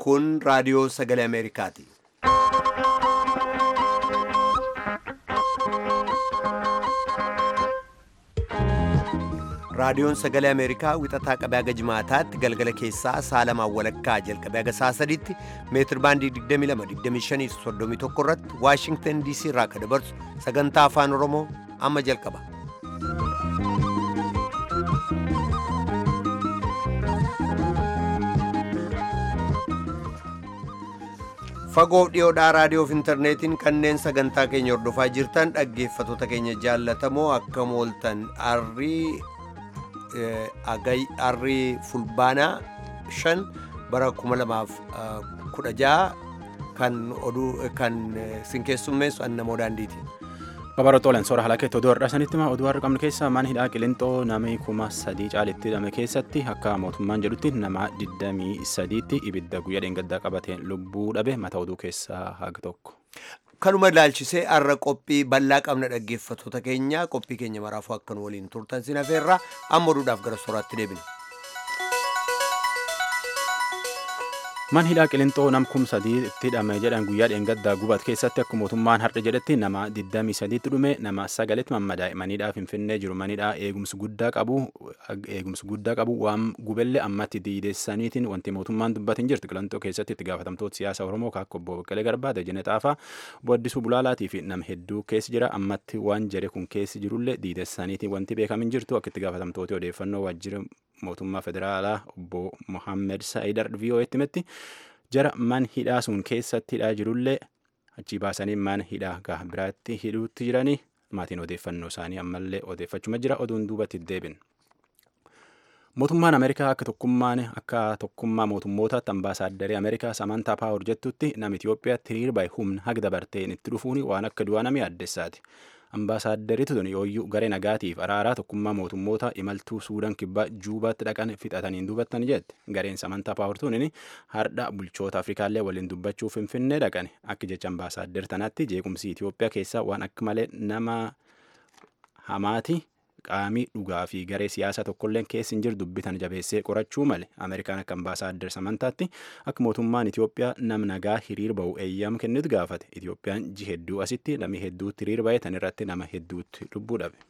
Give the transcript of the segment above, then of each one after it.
Kun raadiyoo sagalee Ameerikaati. Raadiyoon sagalee Ameerikaa wixataa qabee haga jimaataatti galgala keessaa saalamaan walakkaa jalqabee haga saa sadiitti meetir baandii 22-25-31 irratti Waashingtan DC irraa akka dabarsu sagantaa afaan Oromoo amma jalqaba. Fagoof dhiyoodhaa raadiyoof intarneetiin kanneen sagantaa keenya hordofaa jirtan dhaggeeffatoota keenya jaallatamoo akkam ooltan arrii arrii fulbaanaa shan bara 2016 kan oduu kan sinkeessummeessu annamoo daandiiti. Babarootooleen soora halakeetti oduu har'a sanitti oduu har'a qabnu keessaa mana hidhaa qilixoo namni kuma sadii caalitti hidhame keessatti akka mootummaan jedhutti nama 23tti ibidda guyyaa dheengaddaa qabateen lubbuu dhabe mata oduu keessaa haga tokko. Kanuma ilaalchisee har'a qophii bal'aa qabna dhaggeeffatoota keenya qophii keenya maraafuu akkan waliin turtan sin hafeerraa amma oduudhaaf gara sooraatti deebina. Man hidhaa qilixoo nam kum sadii itti hidhame jedhan guyyaa dheengaddaa gubat keessatti akka mootummaan har'a jedhetti nama 23tti dhume nama sagalitti mammadaa'e manidhaa finfinnee jiru manidhaa eegumsi guddaa qabu eegumsi guddaa qabu waan gubellee ammatti diidessaniitiin wanti mootummaan dubbatin jirti qilixoo keessatti itti gaafatamtoota siyaasa oromoo akka obbo Baqqalee Garbaa Dajane Xaafaa obbo Addisuu Bulaalaatii fi nama hedduu keessi jira ammatti waan jare kun keessi jirullee diidessaniitiin wanti beekamin jirtu akka itti gaafatamtooti odeeffannoo waajjira mootummaa federaalaa obbo Mohaammed Saayidar VOA'tti himetti jara man hidhaa sun keessatti hidhaa jirullee achi baasanii man hidhaa gaha biraatti hidhuutti jiranii maatiin odeeffannoo isaanii ammallee odeeffachuma jira oduun duubatti deebin. Mootummaan Ameerikaa akka tokkummaan akka tokkummaa mootummootaatti ambaasaadaree Ameerikaa Samantaa Paawur jettutti nama Itoophiyaatti hiriir bahe humna haga dabarteen itti dhufuun waan akka du'aa namii addessaati. Ambaasaaddariitu tuni yooyyuu garee nagaatiif araaraa tokkummaa mootummoota imaltuu suudaan kibbaa juubaatti dhaqan fixataniin duubattan jette gareen samantaa paawurtuun hardha bulchoota afrikaallee waliin dubbachuuf finfinnee dhaqan akka jecha ambaasaaddar tanaatti jeequmsi Itoophiyaa keessaa waan akka malee nama hamaati qaamii dhugaa fi garee siyaasaa tokkolleen keessa hin jiru dubbitan jabeessee qorachuu male ameerikaan akka ambaasaaddar samantaatti akka mootummaan Itoophiyaa nam nagaa hiriir bahu eeyyama kennitu gaafate Itoophiyaan ji hedduu asitti namni hedduutti hiriir bahe tan irratti nama hedduutti lubbuu dhabe.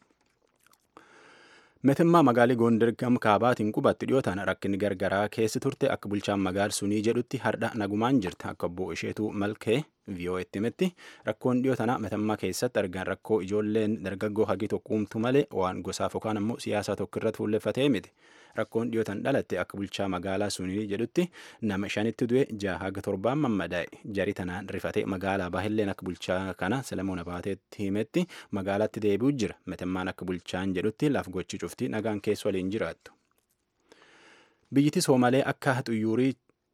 Meetimmaa magaalii Gondar gam kaabaatiin qubatti dhiyootaan rakkinni gargaraa keessa turte akka bulchaan magaal sunii jedhutti hardha nagumaan jirti akka obbo isheetuu malkee VOA'tti himetti rakkoon dhiyoo tana meetimmaa keessatti argan rakkoo ijoolleen dargaggoo hagi tokko uumtu malee waan gosaaf yookaan ammoo siyaasaa tokko irratti fuulleeffatee miti. Rakkoon dhiyootan dhalatte akka bulchaa magaalaa sunii jedhutti nama shanitti du'e jaha haga torbaan mammadaa'e jari tanaan rifatee magaalaa baahilleen akka bulchaa kana Selemoon Abaateetti himetti magaalaatti deebi'u jira. Meetimmaan akka bulchaan jedhutti laf gochi cufti nagaan keessa waliin jiraattu. Biyyiti Soomalee akka xuyyuurii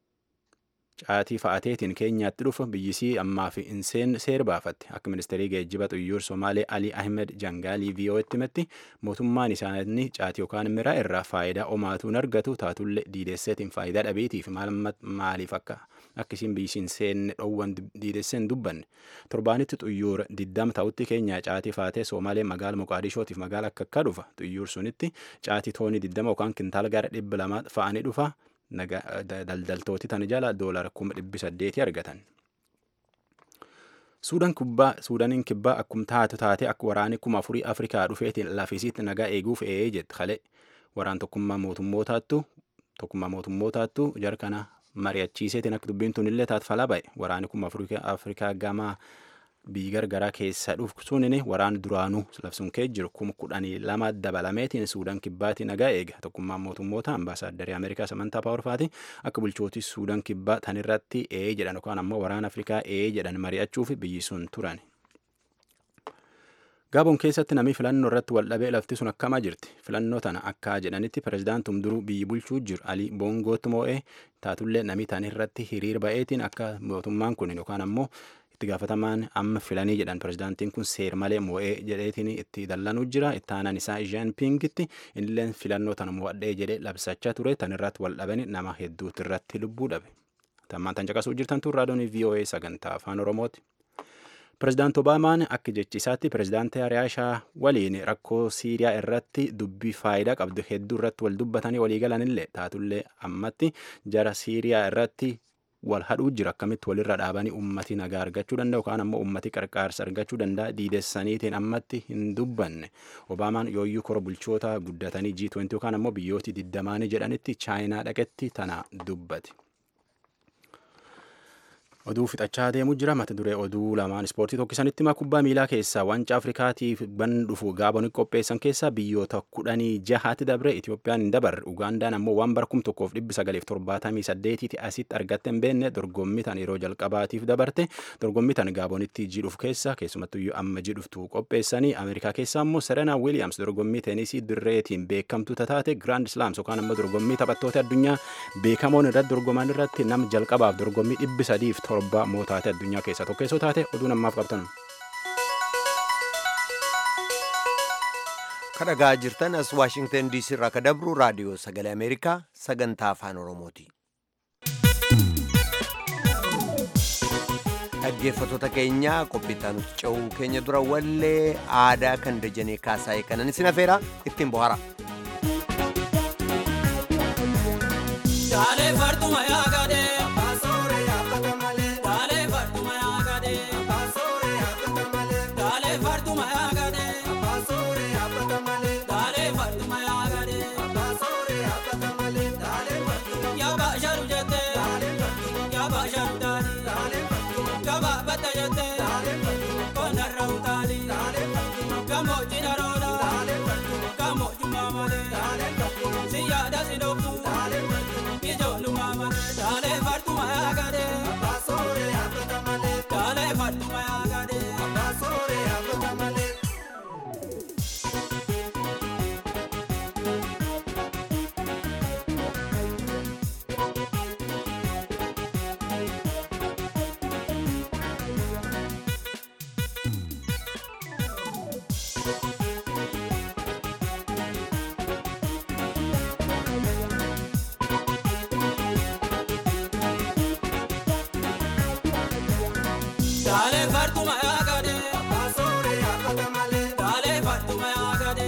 caatii fa'ateetiin keenyaatti dhufu biyyisii ammaa fi inseen seer baafatte akka ministeerii geejjiba xuyyuur somaalee alii ahmed jangaalii VOA'tti himetti mootummaan isaanii caatii yookaan miraa irraa faayidaa omaatuun argatu taatullee diidesseetiin faayidaa dhabeetiif maaliif akka akkasiin biyyisiin seenne dhoowwan diidesseen dubbanne torbaanitti xuyyuura diddam ta'utti keenyaa caatii faatee somaalee magaala moqaadishootiif magaala akka akka dhufa xuyyuur sunitti caatii toonii diddama yookaan kintaala gara dhibba lama fa'anii dhufa daldaltooti tan jala doolara kuma dhibbi saddeeti argatan. Suudaniin kibbaa akkuma taatu taate akka waraanni kuma afurii Afrikaa dhufeetiin lafisiitti nagaa eeguuf eeyee jette kalee waraan tokkummaa mootummootaattu tokkummaa mootummootaattu jara kana mari'achiiseetiin akka dubbiin tun illee taatu falaa ba'e waraanni kuma Afrikaa gamaa biyyi gargaraa keessa dhufu sunin waraan duraanuu labsuun kee jiru kuma kudhanii lama dabalameetiin suudaan kibbaatii nagaa eega tokkummaan mootummoota ambaasaadaree ameerikaa samantaa paawarfaati akka bulchootii suudaan kibbaa tan irratti ee jedhan yookaan ammoo waraan afrikaa ee jedhan mari'achuuf biyyi sun turan. Gaaboon keessatti namni filannoo irratti wal dhabee lafti sun akkamaa jirti. Filannoo tana akka jedhanitti pirezidaantum duruu biyyi bulchuu jiru Alii Boongootti moo'ee taatullee namni tan irratti hiriir ba'eetiin akka mootummaan kun yookaan ammoo itti gaafatamaan amma filanii jedhan pirezidaantiin kun seer malee moo'ee jedheetiin itti dallanuu jira itti aanaan isaa Jean Pingitti innilleen filannoo tana mo'adhee jedhee labsachaa ture tan irratti wal dhabanii nama hedduutti irratti lubbuu dhabe. Tammaan tan caqasuu jirtan tun raadiyoon VOA sagantaa afaan Oromooti. Pireezidaanti Obaamaan akka jechisaatti pireezidaantii Ariyaashaa waliin rakkoo Siiriyaa irratti dubbii faayidaa qabdu hedduu irratti wal dubbatanii walii galanillee taatullee ammatti jara Siiriyaa irratti wal hadhuu jira akkamitti walirra dhaabanii ummati nagaa argachuu danda'u yookaan ammoo ummati qarqaarsa argachuu danda'a diidessaniitiin ammatti hin dubbanne obaamaan yooyyuu kora bulchoota guddatanii G20 yookaan ammoo biyyooti diddamaanii jedhanitti chaayinaa dhaqetti tana dubbate. oduu fixachaa deemu jira mata duree oduu lamaan ispoortii tokkisanitti himaa kubbaa miilaa keessaa wanca afrikaatiif ban dhufu gaaboni qopheessan keessaa biyyoota kudhanii jahaatti dabre itiyoophiyaan hin dabarre ugaandaan ammoo waan bara kum tokkoof dhibbi sagaleef torbaatamii saddeetiiti asitti argatte hin beenne dorgommii tan yeroo jalqabaatiif dabarte dorgommii tan gaabonitti jidhuuf keessa keessumattuyyuu amma jidhuftu qopheessanii ameerikaa keessaa ammoo serena wiiliyaams dorgommii teenisii dirreetiin beekamtu taate giraand islaams yookaan ammoo dorgommii taphattoota addunyaa beekamoon irratti dorgoman irratti nama jalqabaaf dorgommii dhibbi sadiif torba mootaate addunyaa keessaa tokkeessoo taate oduu namaaf qabtan. kadhagaa jirtan as waashingtan diisii irraa ka dabru raadiyoo sagalee ameerikaa sagantaa afaan oromooti. dhaggeeffattoota keenya qophiitaan nuti ce'uu keenya dura wallee aadaa kan dajanee kaasaa'e kanan isin afeera ittiin bohara. Daalee fartuma yaa gadee. Daalee fartuma yaa gadee. Daalee fartuma yaa gadee.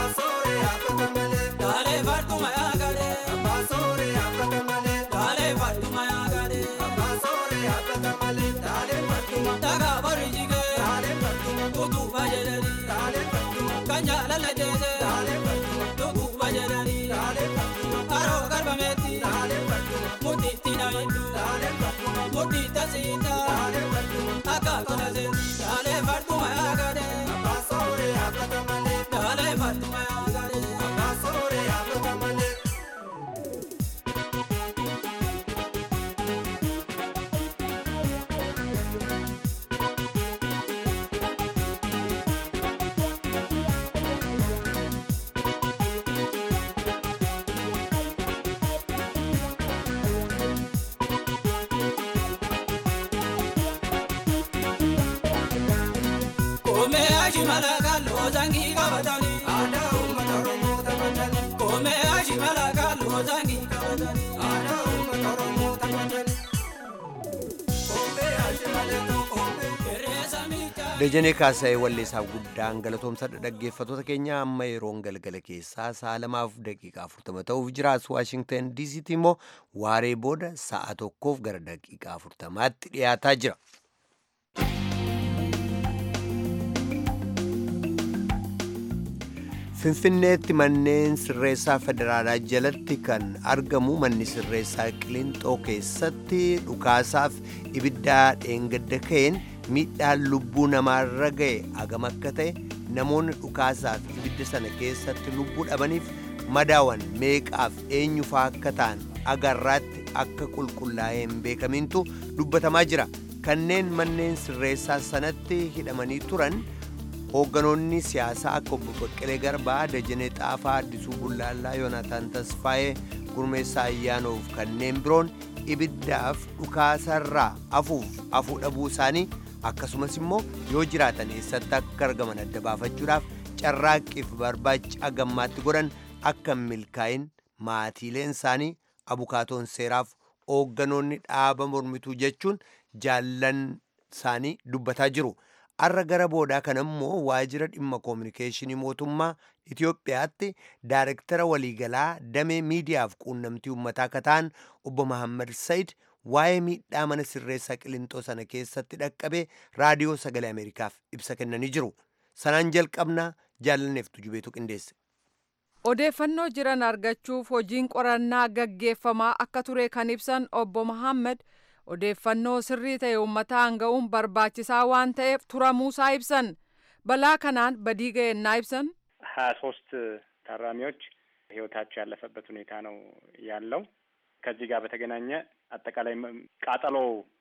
Daalee fartuma yaa gadee. Daalee fartuma yaa gadee. Dhagaa bori jigee. Utuba jedhanii. Kan jaalala jeesee. Dhukkubba jedhanii. Haroo galbameetti. Mutiitti na hedduu. Mutiitta siitaa. Akka kana seeti. Daalee fartuma yaa gadee. Daalee fartuma yaa gadee. Koomee ashimala kalloo zangii qabatanii. Aadaa uummata Oromoo taphatanii. Koomee ashimala kalloo zangii qabatanii. Aadaa uummata Oromoo taphatanii. Koomee ashimala koomee. Qeerransa miidhaa. Dajanee kaasa'ee walleessaaf guddaan galatoomsadha dhaggeeffattoota keenya amma yeroon galgala keessaa sa'a lamaaf daqiiqaa afurtama ta'uuf jira as waashingtan diisiitti immoo waaree booda sa'a tokkoof gara daqiiqaa afurtamaatti dhiyaataa jira. Finfinneetti manneen sirreessaa federaalaa jalatti kan argamu manni sirreessaa Qilinxoo keessatti dhukaasaaf ibiddaa dheengadda ka'een miidhaan lubbuu namaarra ga'e agam akka ta'e namoonni dhukaasaaf ibidda sana keessatti lubbuu dhabaniif madaawan meeqaaf eenyufaa akka ta'an agarraatti akka qulqullaa'ee hin beekamintu dubbatamaa jira kanneen manneen sirreessaa sanatti hidhamanii turan hoogganoonni siyaasaa akka obbo Baqqalee Garbaa, Dajanee Xaafaa, Addisuu Bullaallaa, Yoonaataan Tasfaayee, Gurmeessaa Ayyaanoof kanneen biroon ibiddaaf dhukaasarraa afuuf afuu dhabuu isaanii akkasumas immoo yoo jiraatan eessatti akka argaman adda baafachuudhaaf carraaqqiif barbaacha gammaatti godhan akka hin milkaa'in maatiileen isaanii abukaatoon seeraaf hoogganoonni dhaaba mormituu jechuun jaallan isaanii dubbataa jiru. Arra gara boodaa kana immoo waajjira dhimma koominikeeshinii mootummaa Itoophiyaatti daayirektara waliigalaa damee miidiyaaf quunnamtii uummataa akka ta'an obbo Mahammad Said waa'ee miidhaa mana sirreessaa qilintoo sana keessatti dhaqqabe raadiyoo sagalee ameerikaaf ibsa kennanii jiru sanaan jalqabnaa jaalanneeftu jubeetu qindeesse. odeeffannoo jiran argachuuf hojiin qorannaa gaggeeffamaa akka ture kan ibsan obbo Mohaammed odeeffannoo sirrii ta'e uummataan ga'uun barbaachisaa waan ta'eef turamuusaa ibsan balaa kanaan badii ga'ennaa ibsan ሀያ ሶስት ታራሚዎች ህይወታቸው ያለፈበት ሁኔታ ነው ያለው። ከዚህ ጋር በተገናኘ አጠቃላይ ቃጠሎ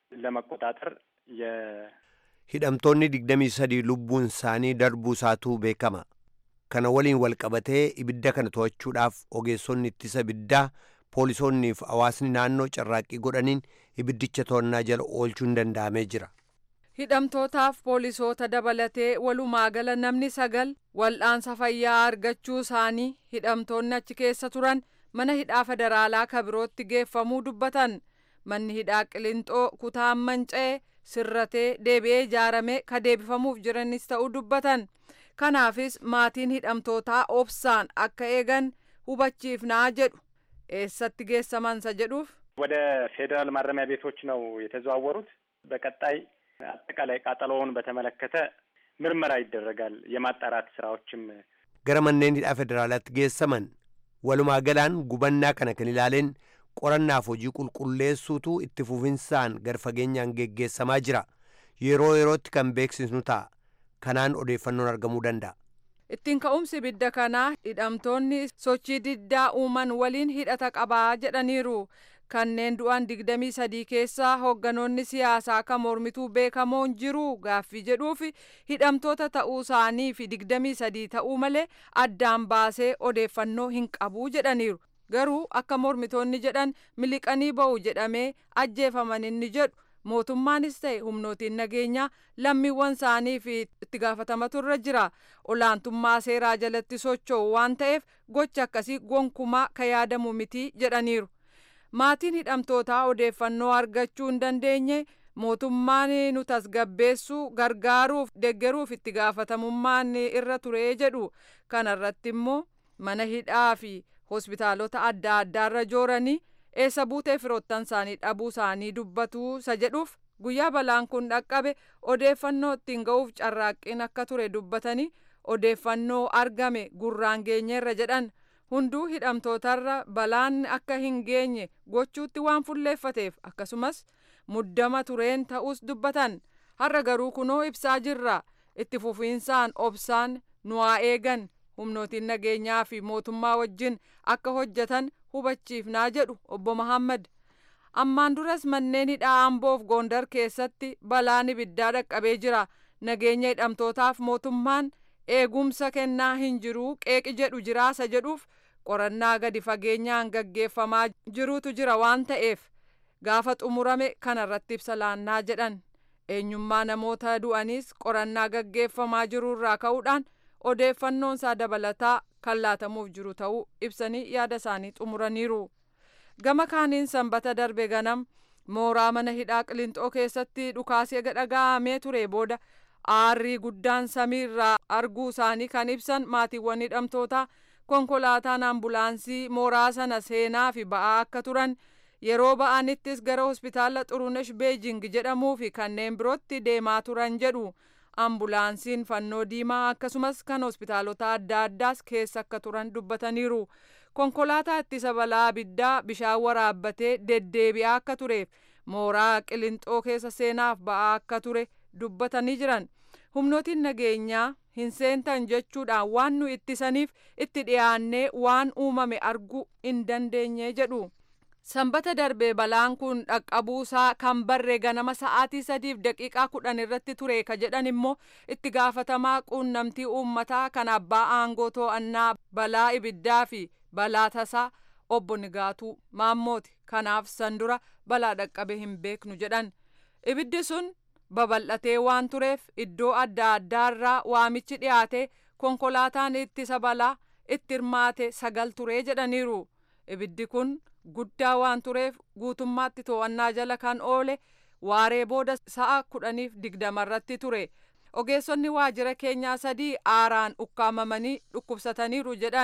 ለመቆጣጠር የ hidhamtoonni digdamii sadii lubbuun isaanii darbuu isaatu beekama kana waliin wal qabatee ibidda kana to'achuudhaaf ogeessonni ittisa ibiddaa poolisoonnii fi hawaasni naannoo carraaqqii godhaniin ibiddicha to'annaa jala oolchuun danda'amee jira. hidhamtootaaf poolisoota dabalatee walumaa gala namni sagal wal'aansa fayyaa argachuu isaanii hidhamtoonni achi keessa turan mana hidhaa federaalaa kabirootti geeffamuu dubbatan manni hidhaa qilinxoo kutaan manca'ee sirratee deebi'ee ijaaramee ka deebifamuuf jiranis ta'uu dubbatan kanaafis maatiin hidhamtootaa obsaan akka eegan hubachiifnaa jedhu eessatti geessamansa jedhuuf ወደ ፌዴራል ማረሚያ ቤቶች ነው የተዘዋወሩት። በቀጣይ አጠቃላይ ቃጠሎውን በተመለከተ ምርመራ ይደረጋል። የማጣራት ስራዎችም gara manneen hidhaa federaalaatti geessaman walumaa galaan gubannaa kana kan ilaaleen qorannaaf hojii qulqulleessuutu itti fufinsaan garfageenyaan geggeessamaa jira yeroo yerootti kan beeksisnu ta'a kanaan odeeffannoon argamuu danda'a. ittiin ka'umsi ibidda kanaa hidhamtoonni sochii diddaa uuman waliin hidhata qabaa jedhaniiru kanneen du'an digdamii sadii keessaa hoogganoonni siyaasaa kan mormituu beekamoon jiru gaaffii jedhuuf hidhamtoota ta'uu isaanii fi digdamii sadii ta'uu malee addaan baasee odeeffannoo hin qabuu jedhaniiru garuu akka mormitoonni jedhan miliqanii ba'u jedhamee ajjeefaman inni jedhu mootummaanis ta'e humnootiin nageenyaa lammiiwwan isaanii fi itti gaafatamatu irra jira olaantummaa seeraa jalatti socho'u waan ta'eef gocha akkasii gonkumaa ka yaadamu miti jedhaniiru. maatiin hidhamtootaa odeeffannoo argachuu hin dandeenye mootummaan nu tasgabbeessuu gargaaruuf deggeruuf itti gaafatamummaan irra ture jedhu kana irratti immoo mana hidhaa fi hospitaalota adda addaarra jooranii eessa buutee firoottan isaanii dhabuu isaanii dubbatu isa jedhuuf guyyaa balaan kun dhaqqabe odeeffannoo ittiin ga'uuf carraaqqiin akka ture dubbatanii odeeffannoo argame gurraan geenyeerra jedhan hunduu hidhamtootarra balaan akka hin geenye gochuutti waan fulleeffateef akkasumas muddama tureen ta'us dubbatan har'a garuu kunoo ibsaa jirra itti fufiinsaan obsaan nu haa eegan humnootiin nageenyaa fi mootummaa wajjin akka hojjetan hubachiifnaa jedhu obbo Mahammad. Ammaan duras manneen hidhaa Amboof Gondar keessatti balaan ibiddaa dhaqqabee jira. Nageenya hidhamtootaaf mootummaan eegumsa kennaa hin jiru qeeqi jedhu jiraasa jedhuuf qorannaa gadi fageenyaan gaggeeffamaa jirutu jira waan ta'eef gaafa xumurame kanarratti ibsa laannaa jedhan. Eenyummaa namoota du'aniis qorannaa gaggeeffamaa jirurraa ka'uudhaan odeeffannoon isaa dabalataa kan laatamuuf jiru ta'uu ibsanii yaada isaanii xumuraniiru. Gama kaaniin sanbata darbe ganam mooraa mana hidhaa Qilinxoo keessatti dhukaasee dhaga'amee ture booda aarrii guddaan samiirraa arguu isaanii kan ibsan maatiiwwan hidhamtootaa konkolaataan ambulaansii mooraa sana seenaa fi ba'aa akka turan yeroo ba'anittis gara hospitaala xurunesh beejing jedhamuu fi kanneen birootti deemaa turan jedhu. ambulaansiin fannoo diimaa akkasumas kan hospitaalota adda addaas keessa akka turan dubbataniiru konkolaataa ittisa balaa abiddaa bishaan waraabbatee deddeebi'aa akka tureef mooraa qilinxoo keessa seenaaf ba'aa akka ture dubbatanii jiran humnootiin nageenyaa hin seentan jechuudhaan waan nu ittisaniif itti dhiyaannee waan uumame arguu hin dandeenye jedhu. sanbata darbee balaan kun dhaqqabuusaa kan barree ganama sa'aatii sadiif daqiiqaa kudhan irratti ture ka jedhan immoo itti gaafatamaa quunnamtii uummataa kan abbaa aangoo to'annaa balaa ibiddaa fi balaa tasaa obbo Nigaatuu Maammooti kanaaf san dura balaa dhaqqabe hin beeknu jedhan ibiddi sun babal'atee waan tureef iddoo adda addaarraa waamichi dhiyaate konkolaataan ittisa balaa itti hirmaate sagal turee jedhaniiru ibiddi kun. guddaa waan tureef guutummaatti to'annaa jala kan oole waaree booda sa'a kudhaniif digdamarratti ture ogeessonni waajjira keenyaa sadii aaraan ukkaamamanii dhukkubsataniiru jedhan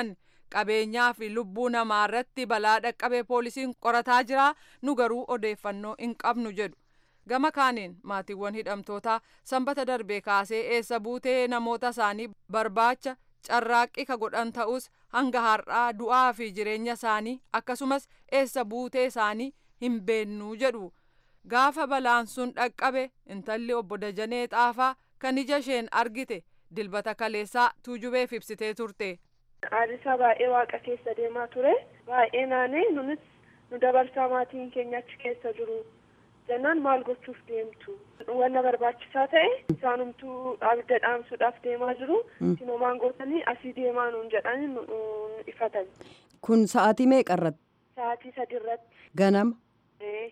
qabeenyaa fi lubbuu namaa irratti balaa dhaqqabee poolisiin qorataa jira nu garuu odeeffannoo hin qabnu jedhu. Gama kaaniin maatiiwwan hidhamtootaa sanbata darbee kaasee eessa buutee namoota isaanii barbaacha carraaqqii ka godhan ta'us hanga har'aa du'aa fi jireenya isaanii akkasumas eessa buutee isaanii hin beennuu jedhu. Gaafa balaan sun dhaqqabe intalli obbo Dajanee Xaafaa kan ija isheen argite dilbata kaleessaa tuujubeef ibsitee turte. Aadisaa baay'ee waaqa keessa deemaa ture. Baay'ee naanee nunis nu dabarsaa maatiin keenya achi keessa jiru. Jennaan maal gochuuf deemtu? Wanna barbaachisaa ta'e isaanumtuu abidda dhaamsuudhaaf deemaa jiru. Sinomaan gootanii asii deemaa nuun jedhanii nu ifatan. Kun sa'aatii meeqa irratti? Sa'aatii sadi irratti. Ganama. Eh,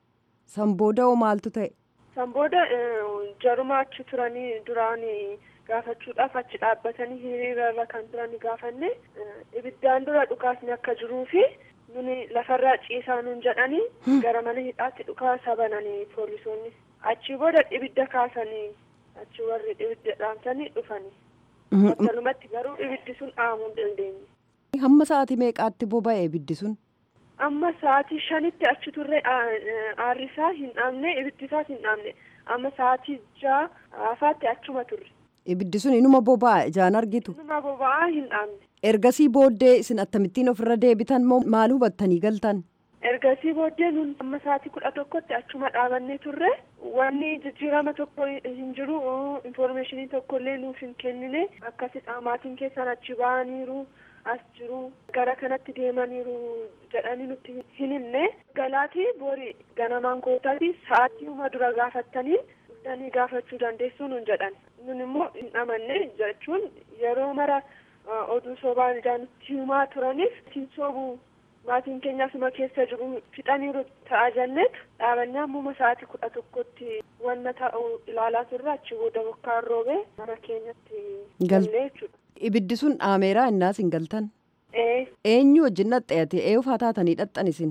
San booda hoo maaltu ta'e? San booda eh, jaruma achi turanii duraan gaafachuudhaaf achi dhaabbatanii hiriirarra kan turan gaafanne eh, ibiddaan dura dhukaasni akka jiruu fi nuni lafarraa ciisaa nuun jedhanii gara mana hidhaatti dhukaasa bananii poolisoonni achi booda ibidda kaasanii achi warri ibidda dhaamsanii dhufanii battalumatti garuu ibiddi sun dhaamuu hin dandeenye. Hamma sa'aatii meeqaatti boba'e ibiddi sun? amma sa'aatii shanitti achi turre aarrisaa hin dhaamne ibiddisaas hin dhaamne amma sa'aatii ja'a afaatti achuma turre Ibiddi sun inuma boba'a ijaan argitu. numa boba'aa hin dhaamne Ergasii booddee isin akkamittiin ofirra deebitan moo maal hubattanii galtan? ergasii booddee nun amma sa'aatii kudha tokkotti achuma dhaabannee turre wanni jijjiirama tokko hin jiru infoormeeshinii tokko illee nuuf hin kennine akkasidha maatiin keessan achi ba'aniiru as jiru gara kanatti deemaniiru jedhanii nutti hin himne galaatii boori ganamaan kootaati sa'aatiiuma dura gaafattanii dhuftanii gaafachuu dandeessuu nun jedhan nun immoo hin amanne jechuun yeroo mara uh, oduu sobaan ijaan nutti himaa turaniif siin soobuu maatiin keenya asuma keessa jiru fixaniiru ta'a jenneet dhaabannee ammuma sa'aatii kudha tokkotti wanna ta'u ilaalaa turre achi booda bokkaan roobee mana keenyatti Gal- galle jechuudha. Ibiddi sun dhaameeraa innaas hin galtan. Ee Eenyu wajjin dhaxxeete eeyufaa taatanii dhaxxan isin?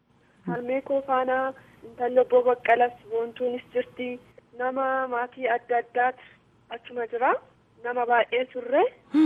harmee koo faana intalli obbo Baqqalas boontuunis jirti nama maatii adda addaatu achuma jira nama baay'ee turre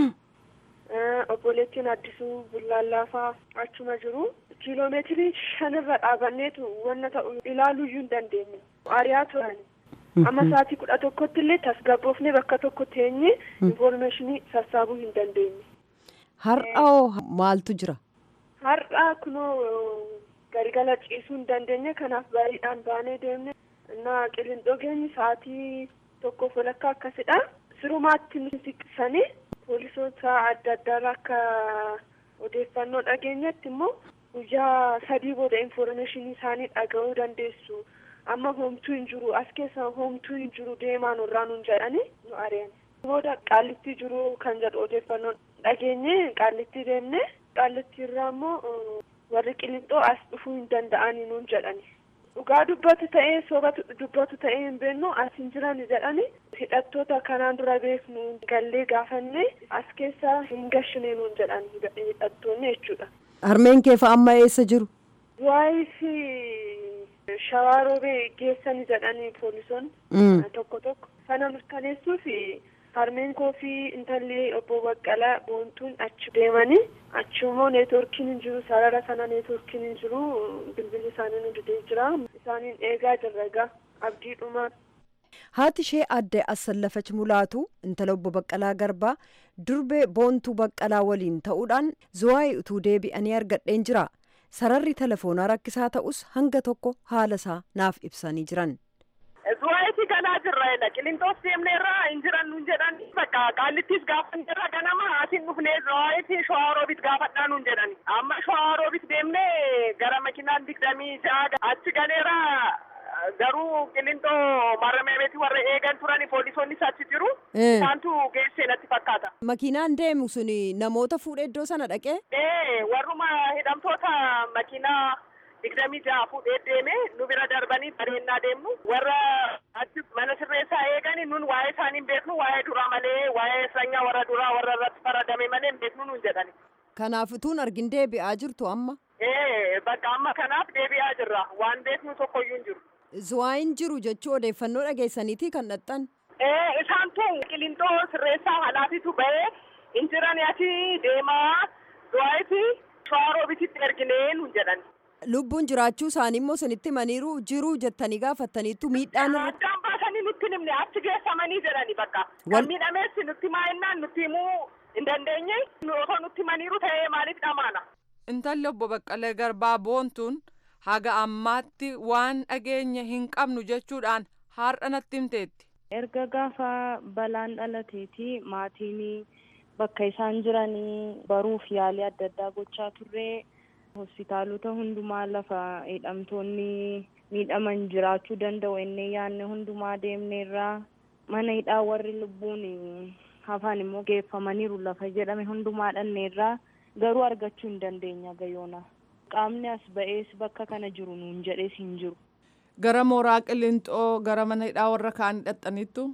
Eh, obboleettiin addisuu bullaallaafaa achuma jiru kiiloomeetirii shanirra dhaabanneetu wanna ta'u ilaaluuyyuu hin dandeenye ariyaa turan amma sa'aatii kudha tokkotti illee tasgabboofnee bakka tokko teenye infoormeeshinii sassaabuu hin dandeenye Har'a hoo maaltu jira? har'a kunoo gargala ciisuu hin dandeenye kanaaf bariidhaan baanee deemne እና qilindoo geenye sa'aatii tokkoof walakkaa akkasidha sirumaatti nu siqsanii poolisoota adda addaarraa akka odeeffannoo dhageenyetti immoo guyyaa sadii booda infoormeeshinii isaanii dhaga'uu dandeessu amma homtuu hin jiru as keessa homtuu hin jiru deemaa nurraa nun jedhanii nu ari'an booda qaallitti jiru kan jedhu odeeffannoo dhageenye qaallitti deemne qaallitti irraa immoo uh, warri qilixoo as dhufuu hin danda'anii nuun jedhani dhugaa dubbatu ta'ee soba dubbatu ta'ee hin beeknu as hin jiran jedhani hidhattoota kanaan dura beeknu gallee gaafanne as keessa hin gashine nuun jedhan hidhattoonni jechuudha. Harmeen kee fa'a amma eessa jiru? Waayii fi shawaaroobe geessani jedhanii poolisoonni Mm. tokko tokko sana mirkaneessuu fi harmeen koo fi intalli obbo Baqqalaa boontuun achi deemanii achi immoo neetworkiin hin jiru sarara sana neetworkiin hin jiru bilbilli isaanii nu didee jira isaaniin eegaa jirra egaa abdiidhuma Haati ishee aadde Assallafach Mulaatu intala obbo Baqqalaa Garbaa durbee boontuu Baqqalaa waliin ta'uudhaan Zuwaayii utuu deebi'anii argadheen jira. Sararri telefoonaa rakkisaa ta'us hanga tokko haala isaa naaf ibsanii jiran. Zuwaayitii galaa jirra jedha. Qilinxoos deemneerra hin jiran nuun jedhan bakka qaallittis gaafanneerra ganama asin dhufnee zuwaayitii shawaaroobit gaafadhaa nuun jedhan. Amma shawaaroobit deemnee gara makinaan digdamii ja'a achi galeera garuu qilinxoo maramee beeti warra eegan turani poolisoonnis achi jiru. Eh. Isaantu geessee natti fakkaata. Makiinaan deemu sun namoota fuudhee iddoo sana dhaqee? Ee warruma hidhamtoota makiinaa digdamii ja'a fuudhee deeme nu bira darbanii bareennaa deemnu warra achi mana sirreessaa eegani nun waa'ee isaanii hin beeknu waa'ee duraa malee waa'ee sanyaa warra duraa warra irratti faradame malee hin beeknu nun jedhani. Kanaaf utuun argin deebi'aa jirtu amma. Ee bakka amma kanaaf deebi'aa jirra waan beeknu tokkoyyuu hin jiru. Zuwaayin jiru jechuu odeeffannoo dhageessaniitii kan dhaxxan. Ee isaan tun qilinxoo sirreessaa halaatitu ba'ee hin jirani achi deemaa du'aayitii shawaroobititti erginee nuun jedhan. Lubbuun jiraachuu isaanii immoo isinitti himaniiru jiruu jettanii gaafattaniittu miidhaan irra Addaan baasanii nutti himne achi geessamanii jedhani bakka. Wal- Kan miidhameessi nutti maa'ennaan nutti himuu hin dandeenye nu osoo nutti himaniiru ta'ee maaliif dhamaana? Intalli obbo Baqqalee Garbaa boontuun haga ammaatti waan dhageenye hin qabnu jechuudhaan har'a natti himteetti. erga gaafa balaan dhalateeti maatiin bakka isaan jiranii baruuf yaalii adda addaa gochaa turre hospitaalota hundumaa lafa hidhamtoonni miidhaman jiraachuu danda'u ennee yaanne hundumaa deemneerraa mana hidhaa warri lubbuun hafan immoo geeffamaniiru lafa jedhame hundumaa dhanneerraa garuu argachuu hin dandeenya gayoona qaamni as ba'ees bakka kana jiru nuun jedhees hin jiru. Gara mooraa Qilinxoo gara mana hidhaa warra kaan hidhattaniittu.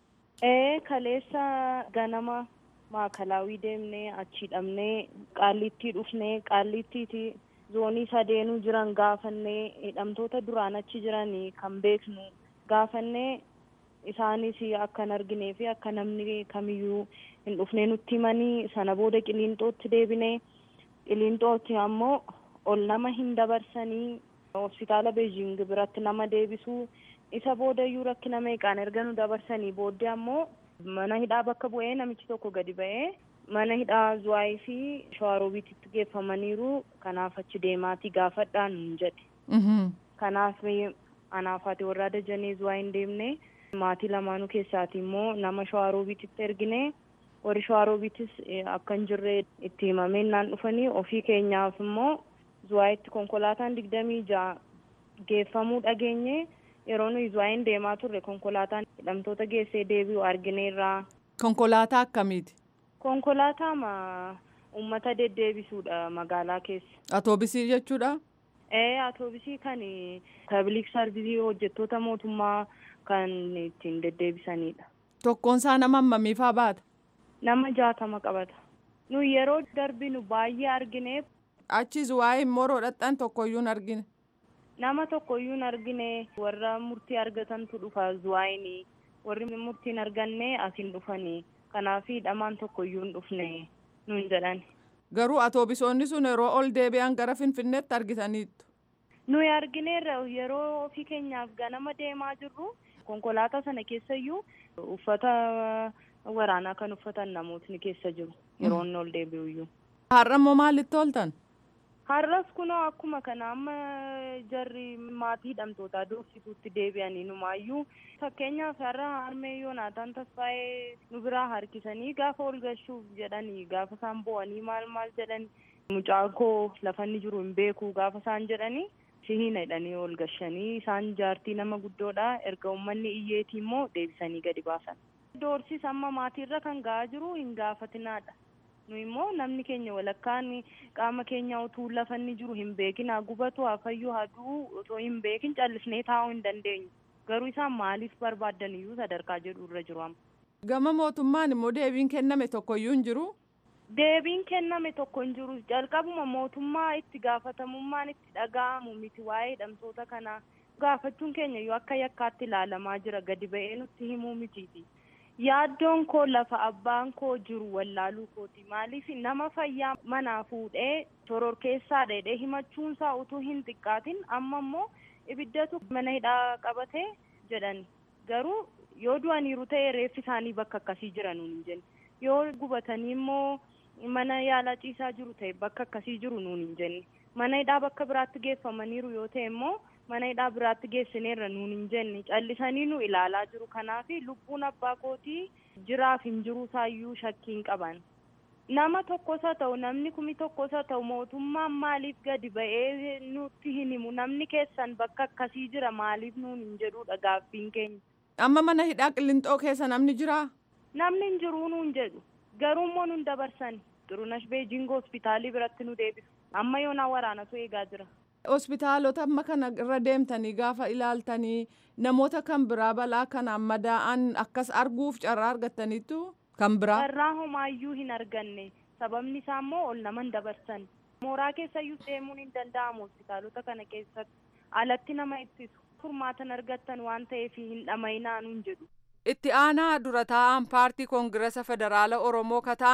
Ee kaleessa ganama maakalaawii deemnee achi hidhamnee qaallittii dhufnee qaallittiiti zoonii sadeenuu jiran gaafannee hidhamtoota duraan achi jiranii kan beeknu gaafannee isaanis akka hin arginee fi akka namni kamiyyuu hin dhufnee nutti himanii sana booda qiliinxootti deebinee qiliinxootti ammoo ol nama hin dabarsanii hospitaala beejing biratti nama deebisuu isa boodayyuu rakkina meeqaan erga nu dabarsanii booddee ammoo mana hidhaa bakka bu'ee namichi tokko gadi ba'ee mana hidhaa zuwaayii fi shawaroobiititti geeffamaniiru kanaaf achi deemaatii gaafadhaa nuun jedhe kanaaf anaaf haati warraa dajanee zuwaa hin deemne maatii lamaanuu keessaati immoo nama shawaroobiititti ergine warri shawaroobiitis akka hin jirre itti himamee naan dhufanii ofii keenyaaf immoo zuwaayitti konkolaataan digdamii ja'a geeffamuu dhageenye yeroo nuyi zuwaayin deemaa turre konkolaataan hidhamtoota geessee deebi'u argineerraa. Konkolaataa akkamiiti? Konkolaataa ma uummata deddeebisuudha magaalaa keessa. Atoobisii jechuudha? Ee atoobisii kan pabliik sarvisii hojjettoota mootummaa kan ittiin deddeebisanidha. Tokkoon isaa nama hammamiifaa baata? Nama jaatama qabata. Nu yeroo darbinu baay'ee argineef Achi zuwaayii immoo roodhaxxan tokkoyyuu hin argine. nama tokkoyyuu hin argine warra murtii argatantu dhufa zuwaayini warri murtii hin arganne asiin dhufanii kanaaf hidhamaan tokkoyyuu hin dhufne nuun jedhan. Garuu atoobisoonni sun yeroo ol deebi'an gara Finfinneetti argitaniittu. Nuyi argineerra yeroo ofii keenyaaf ganama deemaa jirru konkolaataa sana keessayyuu uffata waraanaa kan uffatan namootni keessa jiru yeroo inni ol deebi'uyyuu. Har'a immoo maalitti ooltan? Har'as kunoo akkuma kana amma jarri maatii hidhamtootaa doorsisuutti deebi'anii numaayyuu fakkeenyaaf har'a harmee yoonaataan tasfaa'ee nu biraa harkisanii gaafa ol galchuuf jedhanii gaafa isaan bo'anii maal maal jedhanii mucaa koo lafanni jiru hin beeku gaafa isaan jedhanii sihiina hidhanii ol galchanii isaan jaartii nama guddoodha erga uummanni iyyeetii immoo deebisanii gadi baasan. Doorsis amma maatiirra kan ga'aa jiru hin gaafatinaadha. nu immoo namni keenya walakkaan qaama keenya utuu lafanni jiru hin beekin haa gubatu haa fayyu haa du'u otoo hin beekin callisnee taa'uu hin dandeenyu garuu isaan maaliif barbaadan iyyuu sadarkaa jedhu irra jiru amma. Gama mootummaan immoo deebiin kenname tokkoyyuu hin jiru. Deebiin kenname tokko hin jiru jalqabuma mootummaa itti gaafatamummaan itti dhaga'amu miti waa'ee hidhamtoota kanaa gaafachuun keenya iyyuu akka yakkaatti ilaalamaa jira gadi ba'ee nutti himuu mitiiti. yaaddoon koo lafa abbaan koo jiru wallaaluu kooti maaliif nama fayyaa manaa fuudhee shororkeessaa dheedhee himachuunsaa utuu hin xiqqaatin amma immoo ibiddatu mana hidhaa qabate jedhan garuu yoo du'aniiru ta'e reeffi isaanii bakka akkasii jiran nuun hin jenne yoo gubatanii immoo mana yaalaa ciisaa jiru ta'e bakka akkasii jiru nuun hin jenne mana hidhaa bakka biraatti geeffamaniiru yoo ta'e immoo mana hidhaa biraatti geessineerra nuun hin jenne callisanii nu ilaalaa jiru kanaaf lubbuun abbaa kootii jiraaf hin jiru isaayyuu shakkii hin qaban nama tokkos haa ta'u namni kumi tokkos haa ta'u mootummaan maaliif gadi ba'ee nutti hin himu namni keessan bakka akkasii jira maaliif nuun hin jedhudha gaaffiin keenya. Amma mana hidhaa qillinxoo keessa namni jiraa? Namni hin jiruu nuun jedhu garuu immoo nun dabarsan xurunash beejingoo hospitaalii biratti nu deebisu amma yoonaa waraanatu eegaa jira. hospitaalota amma kana irra deemtanii gaafa ilaaltanii namoota kan biraa balaa kanaan madaa'an akkas arguuf carraa argattaniitu kan biraa. Carraa homaayyuu hin arganne sababni isaa immoo ol naman dabarsan mooraa keessayyuu deemuun hin danda'amu hospitaalota kana keessatti alatti nama ittisu furmaatan argattan waan ta'eef hin dhama'inaa nuun jedhu. Itti aanaa dura taa'an paartii koongiresa federaala Oromoo kataan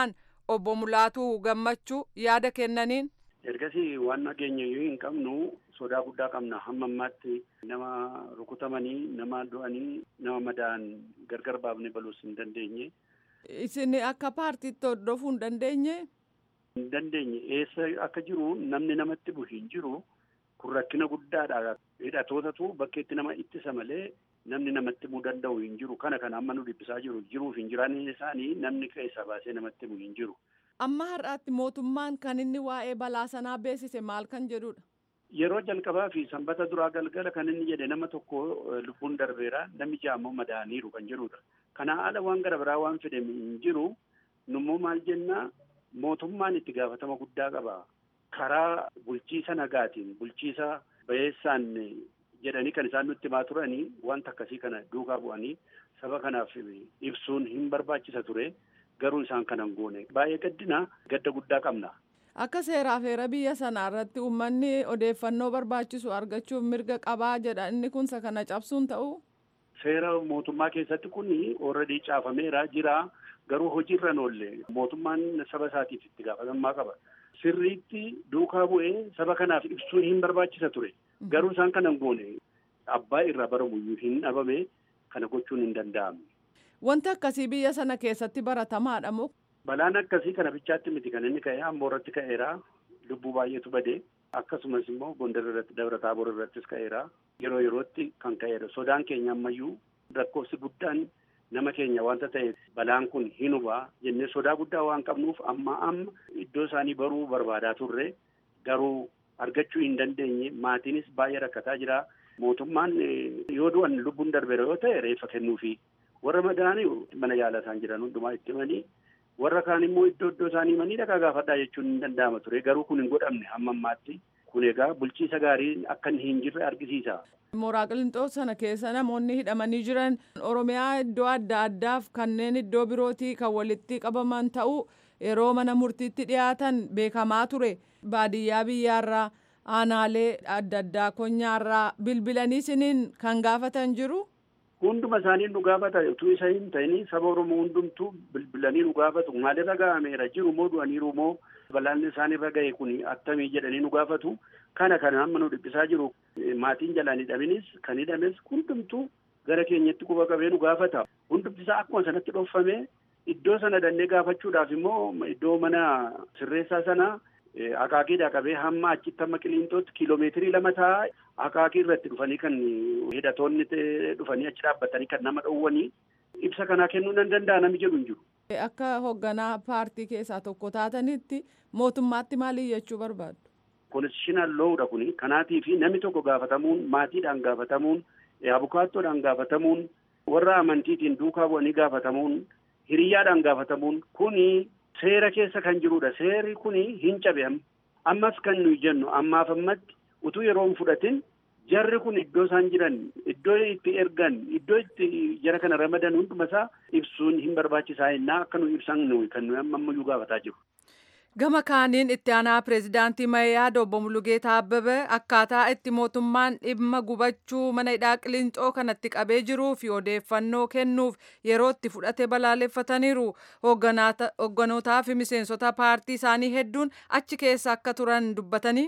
obbo Mulaatuu gammachuu yaada kennaniin. ergasii waan nageenya yoo hin qabnu sodaa guddaa qabna hamma ammaatti nama rukutamanii nama du'anii nama madaa'an gargar baafnee baluus hin dandeenye. Isin akka paartiitti hordofuu hin dandeenye? Hin dandeenye eessa akka jiru namni namatti bu'u hin jiru kun rakkina guddaadha. Hidhatootatu bakkeetti nama ittisa malee namni namatti bu'uu danda'u hin jiru kana kana amma nu dhiphisaa jiru jiruuf hin jiraanne isaanii namni keessa baasee namatti bu'u hin jiru. Amma har'aatti mootummaan kan inni waa'ee balaa sanaa beeksise maal kan jedhudha? Yeroo jalqabaa fi sanbata duraa galgala kan inni jedhe nama tokko lubbuun darbeera namni jaammoo madaaniiru kan jedhudha. Kana ala waan gara biraa waan fedhe hin jiru nummoo maal jenna mootummaan itti gaafatama guddaa qaba. Karaa bulchiisa nagaatiin bulchiisa bayeessaan jedhanii kan isaan nutti himaa turanii wanta akkasii kana duukaa bu'anii saba kanaaf ibsuun hin barbaachisa ture. garuu isaan kanan goone baay'ee gaddina gadda guddaa qabna. Akka seeraaf heera biyya sanaa irratti uummanni odeeffannoo barbaachisu argachuuf mirga qabaa jedha inni kunsa kana cabsuun ta'u. Seera mootummaa keessatti kun ooradii caafameera jira garuu hojiirra oolle mootummaan saba isaatiif itti gaafatamummaa qaba. Sirriitti duukaa bu'ee saba kanaaf ibsuun hin barbaachisa ture garuu isaan kanan goone abbaa irraa baramuyyuu hin dhabame kana gochuun hin danda'amne. Wanti akkasii biyya sana keessatti baratamaadha moo? Balaan akkasii kana bichaatti miti kan inni ka'e amboo irratti ka'eera. Lubbuu baay'eetu bade. Akkasumas immoo Gondar irratti Dabra Taaboor irrattis ka'eera. Yeroo yerootti kan ka'eera. Sodaan keenya ammayyuu lakkoofsi guddaan nama keenya wanta ta'e balaan kun hin hubaa jennee sodaa guddaa waan qabnuuf amma amma iddoo isaanii baruu barbaadaa turre garuu argachuu hin dandeenye maatiinis baay'ee rakkataa jira. Mootummaan yoo du'an lubbuun darbeera yoo ta'e reeffa kennuufi. warra madaanii mana yaalaa isaan jiran hundumaa itti himanii warra kaan immoo iddoo iddoo isaanii himanii dhaqaa gaafadhaa jechuun hin danda'ama ture garuu kun hin godhamne hamma ammaatti kun egaa bulchiisa gaarii akka hin jirre argisiisa. Mooraa Qilixoo sana keessa namoonni hidhamanii jiran Oromiyaa iddoo adda addaaf kanneen iddoo birootii kan walitti qabaman ta'uu yeroo mana murtiitti dhiyaatan beekamaa ture baadiyyaa biyyaarraa aanaalee adda addaa konyaarraa bilbilanii siniin kan gaafatan jiru. Hunduma isaanii nu gaafata utuu isa hin ta'in saba Oromoo hundumtuu bilbilanii nu gaafatu maalirra ga'ameera jiru moo du'aniiru moo balaan isaanirra ga'e kun attamii jedhanii nu gaafatu kana kana amma nu dhiphisaa jiru maatiin jalaan hidhaminis kan hidhames hundumtuu gara keenyatti quba qabee nu gaafata hundumti isaa akkuma sanatti dhoofame iddoo sana dannee gaafachuudhaaf immoo iddoo mana sirreessaa sana akaakiidhaa qabee hamma achitti hamma qiliintootti kiiloomeetirii lama ta'a akaakii irratti dhufanii kan hidhatoonni dhufanii achi dhaabbatanii kan nama dhowwanii ibsa kanaa kennuu nan danda'a namni jedhu hin jiru. Akka hoogganaa paartii keessaa tokko taatanitti mootummaatti maal jechuu barbaaddu? Konstitushinal loowudha kuni kanaatii fi namni tokko gaafatamuun maatiidhaan gaafatamuun abukaattoodhaan gaafatamuun warra amantiitiin duukaa bu'anii gaafatamuun hiriyyaadhaan gaafatamuun kuni seera keessa kan jirudha seerri kuni hin cabe ammas kan nuyi jennu ammaaf ammatti utuu yeroo hin fudhatin jarri kun iddoo isaan jiran iddoo itti ergan iddoo itti jara kana ramadan hunduma isaa ibsuun hin barbaachisaa innaa akka nu ibsan nuyi kan nuyi amma ammayyuu gaafataa jiru. Gama kaaniin itti aanaa pireezidaantii Mayyaa Obbo Mulugeetaa Abbabee akkaataa itti mootummaan dhimma gubachuu mana hidhaa Qilinxoo kanatti qabee jiruu fi odeeffannoo kennuuf yeroo itti fudhate balaaleffataniiru. Hoogganotaa fi miseensota paartii isaanii hedduun achi keessa akka turan dubbatanii.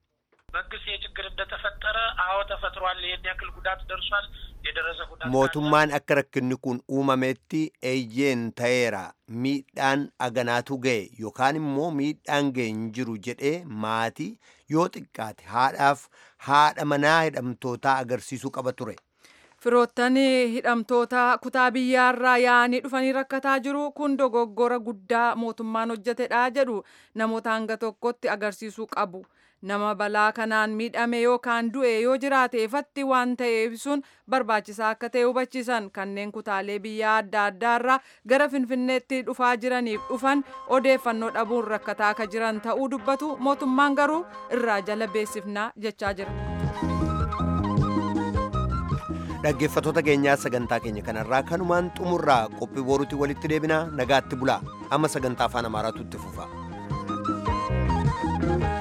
መንግስት ይህ ችግር እንደተፈጠረ አዎ ተፈጥሯል፣ ይህን ያክል ጉዳት ደርሷል፣ የደረሰ ጉዳት mootummaan akka rakkinni kun uumametti eeyyeen ta'eera miidhaan aganaatu ga'e yookaan immoo miidhaan ga'e hin jiru jedhee maatii yoo xiqqaate haadhaaf haadha manaa hidhamtootaa agarsiisuu qaba ture. Firoottan hidhamtoota kutaa biyyaarraa yaa'anii dhufanii rakkataa jiru kun dogoggora guddaa mootummaan hojjetedha jedhu namoota hanga tokkotti agarsiisuu qabu. nama balaa kanaan miidhame yookaan du'e yoo jiraate ifatti waan ta'eef sun barbaachisaa akka ta'e hubachiisan kanneen kutaalee biyyaa adda addaarraa gara finfinneetti dhufaa jiraniif dhufan odeeffannoo dhabuun rakkataa akka jiran ta'uu dubbatu mootummaan garuu irraa jala beessifnaa jechaa jira. dhaggeeffatoota keenyaa sagantaa keenya kanarraa kanumaan xumurraa qophii boruutti walitti deebinaa nagaatti bulaa amma sagantaa afaan amaaraatu itti fufa.